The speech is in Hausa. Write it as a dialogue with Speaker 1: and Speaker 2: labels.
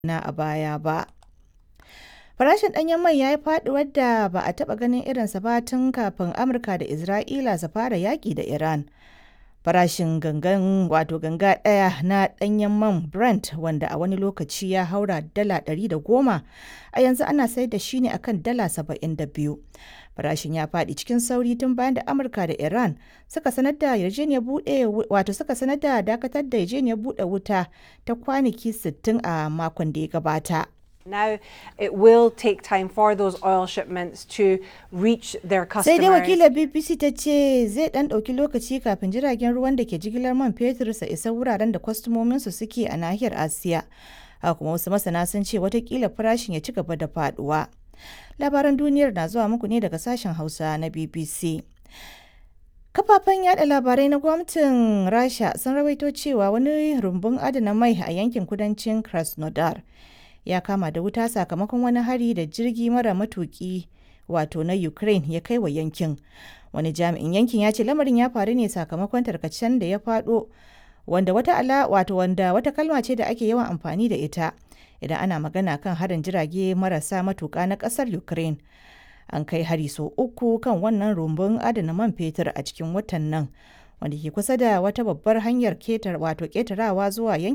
Speaker 1: na a baya ba. Farashin ɗanyen mai ya yi faɗuwar da ba a taɓa ganin irinsa ba tun kafin Amurka da Isra'ila su fara yaƙi da Iran. Farashin gangan wato ganga ɗaya na ɗanyen man Brent wanda a wani lokaci ya haura dala 110 a yanzu ana sayar da shi ne akan dala 72. Farashin ya faɗi cikin sauri tun bayan da Amurka da Iran suka sanar da yarjejeniyar buɗe wato suka sanar da dakatar da yarjejeniyar buɗe wuta ta kwanaki 60 a makon da ya gabata.
Speaker 2: Now it will take time for those oil shipments to reach their
Speaker 1: Sai dai
Speaker 2: customers.
Speaker 1: wakilar BBC ta ce zai ɗan ɗauki lokaci kafin jiragen ruwan da ke jigilar man fetur su isa wuraren da kwastomominsu suke a nahiyar Asiya. Haka kuma wasu masana sun ce watakila farashin ya ci gaba da faɗuwa. Labaran duniyar na zuwa muku ne daga sashen Hausa na BBC. Kafafen yada labarai na gwamnatin Rasha sun rawaito cewa wani rumbun adana mai a yankin kudancin Krasnodar ya kama da wuta sakamakon wani hari da jirgi mara matuki wato na Ukraine ya kai wa yankin. Wani jami'in yankin ya ce lamarin ya faru ne sakamakon tarkacen da ya faɗo wanda wata ala wato wanda wata kalma ce da ake yawan amfani da ita idan ana magana kan harin jirage marasa matuka na ƙasar Ukraine. An kai hari sau uku kan wannan rumbun adana man fetur a cikin watan nan wanda ke kusa da wata babbar hanyar ketar wato ketarawa zuwa yankin